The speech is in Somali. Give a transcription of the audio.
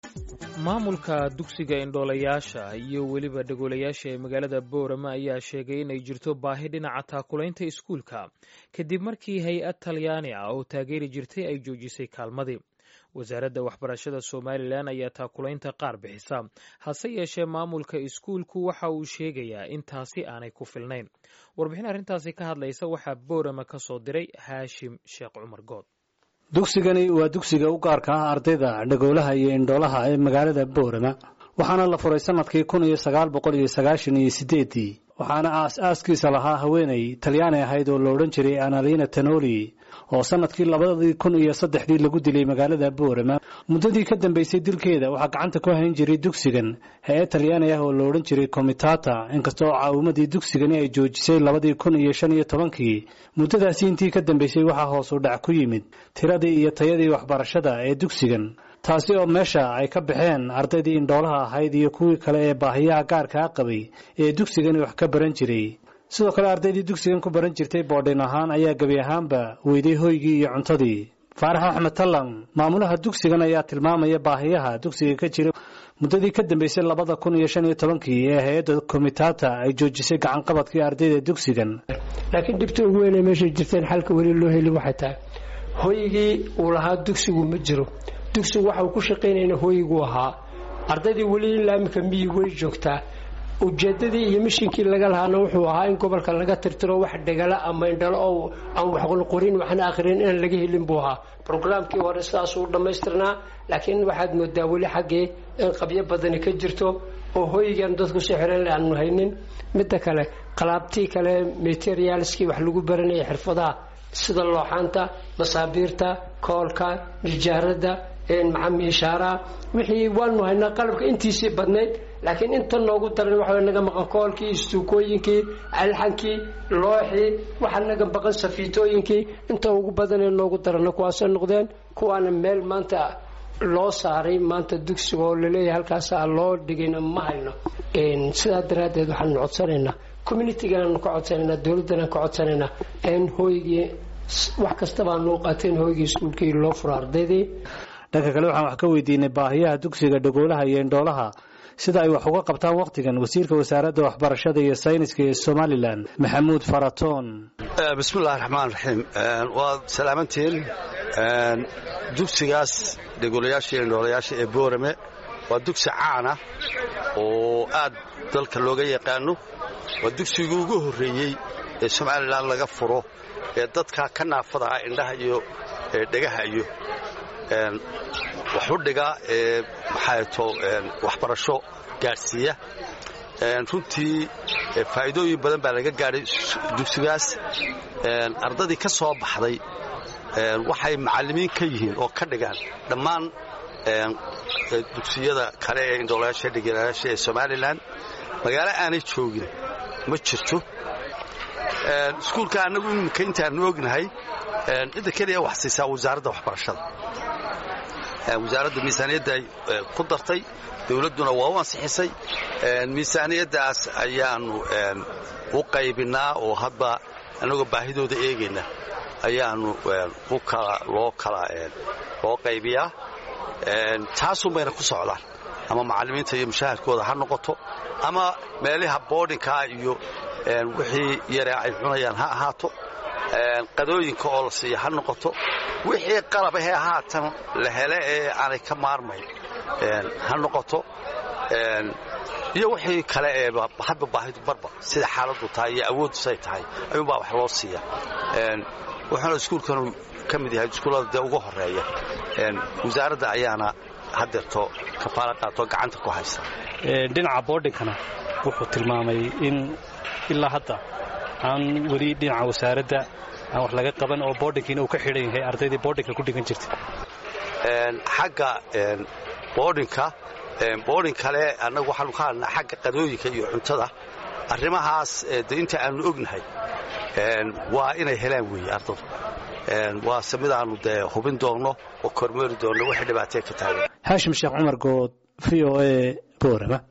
maamulka dugsiga indhoolayaasha iyo weliba dhagoolayaasha ee magaalada boorama ayaa sheegay inay jirto baahi dhinaca taakulaynta iskuulka kadib markii hay-ad talyaani ah oo taageeri jirtay ay joojisay kaalmadii wasaaradda waxbarashada somalilan ayaa taakulaynta qaar bixisa hase yeeshee maamulka iskuulku waxa uu sheegayaa in taasi aanay ku filnayn warbixin arrintaasi ka hadlaysa waxaa boorama ka soo diray haashim sheekh cumar good dugsigani waa dugsiga u gaarka ah ardayda dhagoolaha iyo indhoolaha ee magaalada boorama waxaana la furay sannadkii kun iyo sagaal boqol iyo sagaashan iyo sideeddii waxaana aas-aaskiisa lahaa haweenay talyaani ahayd oo la odhan jiray analina tanoli oo sannadkii labadii kun iyo saddexdii lagu dilay magaalada boorama muddadii ka dambaysay dilkeeda waxaa gacanta ku hayn jiray dugsigan hay-ad talyaani ah oo la odhan jiray komitata inkasta oo caawimadii dugsigani ay joojisay labadii kun iyo shan iyo tobankii muddadaasi intii ka dambaysay waxaa hoos u dhac ku yimid tiradii iyo tayadii waxbarashada ee dugsigan taasi oo meesha ay ka baxeen ardaydii indhoolaha ahayd iyo kuwii kale ee baahiyaha gaarkaa qabay ee dugsigani wax ka baran jiray sidoo kale ardaydii dugsigan ku baran jirtay boodhin ahaan ayaa gebi ahaanba weyday hoygii iyo cuntadii faarax axmed tallan maamulaha dugsigan ayaa tilmaamaya baahiyaha dugsiga ka jira muddadii ka dambaysay labada kun iyo shan iyo tobankii ee hay-adda komitata ay joojisay gacanqabadkii ardayda dugsigan laakiin dhibta ugu weynay meeshay jirteen xalka weli loo heli waxay tahay hoygii uu lahaa dugsigu ma jiro dugsigu waxa uu ku shaqaynayna hooyiguu ahaa ardaydii weli ilaa iminka miyi way joogtaa ujeedadii iyo mishinkii laga lahaana wuxuu ahaa in gobolka laga tirtiro wax dhegala ama indhalo oo aan waxqorin waxna akhrin inaan laga helin buu ahaa brograamkii hore sidaasuu dhammaystirnaa laakiin waxaad moodaa weli xaggii in qabyo badani ka jirto oo hooyigan dadku si xiran aanu haynin midda kale qalaabtii kale materialskii wax lagu baranaya xirfadaha sida looxaanta masaabiirta koolka nijaarada miishaaraha wixii waanu haynaa qalabka intiisii badnayd laakiin inta noogu daran waxa naga maqan koolkii istuukooyinkii alxankii looxii waxa naga maqan safiitooyinkii inta ugu badanee noogu darana kuwaasay noqdeen kuwaana meel maanta loo saaray maanta dugsiga oo laleeyahay halkaasaa loo dhigayna ma hayno sidaa daraaddeed waxaanu codsanaynaa communitigaanu ka codsanaynaa dowladdanaan ka codsanaynaa in hooygii wax kastabaanu qaateen hooygii iskuulkii loo furo ardaydii dhanka kale waxaan wax ka weydiinay baahiyaha dugsiga dhagoolaha iyo indhoolaha sida ay wax uga qabtaan wakhtigan wasiirka wasaaradda waxbarashada iyo sayniska ee somalilan maxamuud faratoon bismillahi raxmaan raxiim waad salaamantiin dugsigaas dhagoolayaasha iyo indhoolayaasha ee boorame waa dugsi caana oo aad dalka looga yaqaano waa dugsigii ugu horreeyey ee somalilan laga furo ee dadka ka naafada ah indhaha iyo dhegaha iyo waxudhiga ee maxaato waxbarasho gaadhsiiya runtii faa'iidooyin badan baa laga gaadhay dugsigaas ardadii ka soo baxday waxay macallimiin ka yihiin oo ka dhigaan dhammaan dugsiyada kale ee indhoolayaasha dhegelayaasha ee somalilan magaalo aanay joogin ma jirto iskuulka annagu iminka intaanu ognahay cidda keliya wax siisaa wasaaradda waxbarashada wasaaradda miisaaniyadda ay ku dartay dawladduna waa u ansixisay miisaaniyaddaas ayaannu u qaybinnaa oo hadba annagoo baahidooda eegayna ayaannu loo kala loo qaybiyaa taasun bayna ku socdaan ama macallimiinta iyo mushaahadkooda ha noqoto ama meelaha boodhinkaa iyo wixii yaree ay cunayaan ha ahaato qadooyinka oo la siiya ha noqoto wixii qalab ahee haatan la hele ee aanay ka maarmayn ha noqoto iyo wixii kale ee hadba baahidu barba sida xaaladdu tahay iyo awoodusay tahay ayuunbaa wax loo siiya wuxuuna iskuulkanu ka mid yahay iskuullada dee ugu horeeya wasaaradda ayaana hadeerto kafaala qaatoo gacanta ku haysa dhinaca boodhinkana wuxuu tilmaamay in ilaa hadda aan weli dhinaca wasaaradda aan wax laga qaban oo boodhinkiina uu ka xidhan yahay ardaydii boodhinka ku dhigan jirtay xagga boodhinka boodhin kale annagu waxaanu ka hadlnaa xagga qadooyinka iyo cuntada arrimahaas de inta aanu ognahay waa inay helaan weeye ardadu waase midaannu dee hubin doonno oo kormeeri doonno waxay dhibaatee ka taagan haashim sheekh cumar good v o a boorama